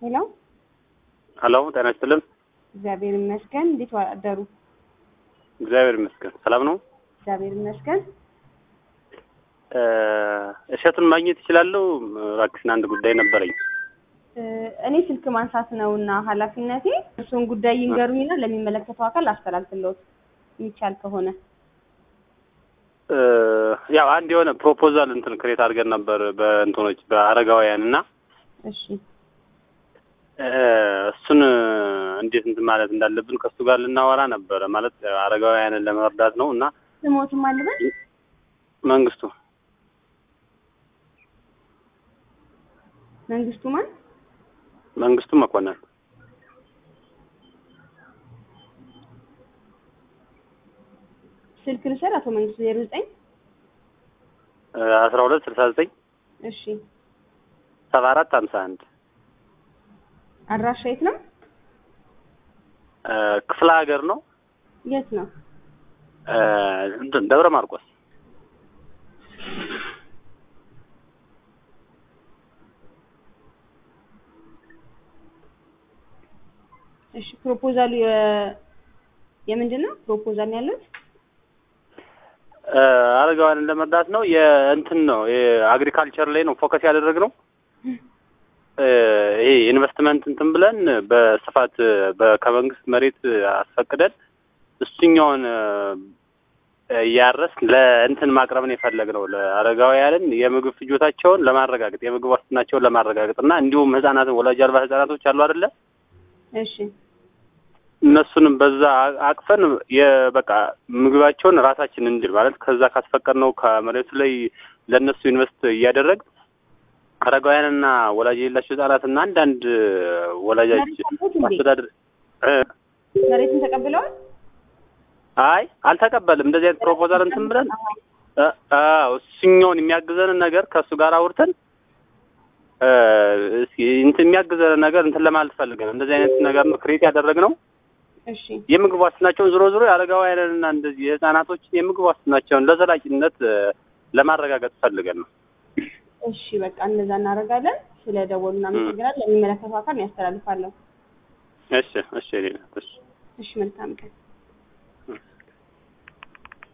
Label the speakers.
Speaker 1: ሄሎ
Speaker 2: ሄሎ ጤና ይስጥልን።
Speaker 1: እግዚአብሔር ይመስገን። እንዴት አደሩ?
Speaker 2: እግዚአብሔር ይመስገን ሰላም ነው።
Speaker 1: እግዚአብሔር ይመስገን።
Speaker 2: እሸቱን ማግኘት ይችላለሁ? እባክሽን አንድ ጉዳይ ነበረኝ።
Speaker 1: እኔ ስልክ ማንሳት ነው እና ኃላፊነቴ እሱን ጉዳይ ይንገሩኝና ለሚመለከተው አካል አስተላልፍልዎት የሚቻል ከሆነ
Speaker 2: ያው አንድ የሆነ ፕሮፖዛል እንትን ክሬት አድርገን ነበር በእንትኖች በአረጋውያን እና
Speaker 1: እሺ
Speaker 2: እሱን እንዴት እንትን ማለት እንዳለብን ከእሱ ጋር ልናወራ ነበረ። ማለት አረጋውያንን ለመርዳት ነው እና
Speaker 1: ስሞትም አልበል
Speaker 2: መንግስቱ
Speaker 1: መንግስቱ ማን
Speaker 2: መንግስቱ መኮንን
Speaker 1: ስልክ ልውሰድ። አቶ መንግስቱ ዜሮ ዘጠኝ
Speaker 2: አስራ ሁለት ስልሳ ዘጠኝ
Speaker 1: እሺ
Speaker 2: ሰባ አራት ሀምሳ አንድ
Speaker 1: አድራሻ የት ነው?
Speaker 2: ክፍለ ሀገር ነው።
Speaker 1: የት ነው?
Speaker 2: እንትን ደብረ ማርቆስ
Speaker 1: እሺ ፕሮፖዛሉ የ- የምንድን ነው ፕሮፖዛል ነው ያሉት?
Speaker 2: አረጋውያንን ለመርዳት ነው። የእንትን ነው የአግሪካልቸር ላይ ነው ፎከስ ያደረግነው። ይሄ ኢንቨስትመንት እንትን ብለን በስፋት በ- ከመንግስት መሬት አስፈቅደን እሱኛውን እያረስ ለእንትን ማቅረብ ነው የፈለግነው ለአረጋውያንን የምግብ ፍጆታቸውን ለማረጋገጥ የምግብ ዋስትናቸውን ለማረጋገጥ እና እንዲሁም ህጻናትን ወላጅ አልባ ህጻናቶች አሉ አይደለ
Speaker 1: እሺ
Speaker 2: እነሱንም በዛ አቅፈን የበቃ ምግባቸውን ራሳችን እንድል ማለት ከዛ ካስፈቀድነው ከመሬቱ ላይ ለእነሱ ኢንቨስት እያደረግ አረጋውያንና ወላጅ የሌላቸው ህጻናትና አንዳንድ ወላጆች
Speaker 1: መሬት አለዎት እንዴ?
Speaker 2: ማስተዳደር እ
Speaker 1: መሬቱን ተቀብለዋል?
Speaker 2: አይ አልተቀበልም። እንደዚህ አይነት ፕሮፖዛል እንትን ብለን እ አዎ እሱኛውን የሚያግዘንን ነገር ከእሱ ጋር አውርተን እ እስኪ እንትን የሚያግዘንን ነገር እንትን ለማለት ፈልገን እንደዚህ አይነት ነገር ነው ክሬት ያደረግነው።
Speaker 1: እሺ
Speaker 2: የምግብ ዋስትናቸውን ዞሮ ዞሮ የአረጋውያንንና እንደዚህ የህጻናቶችን የምግብ ዋስትናቸውን ለዘላቂነት እ ለማረጋገጥ ፈልገን ነው።
Speaker 1: እሺ በቃ እንደዛ እናደርጋለን። ስለ ደወሉ እናመሰግናለን። ለሚመለከተው አካል ያስተላልፋለሁ።
Speaker 2: እሺ እሺ እኔ እሺ
Speaker 1: እሺ መልካም ቀን።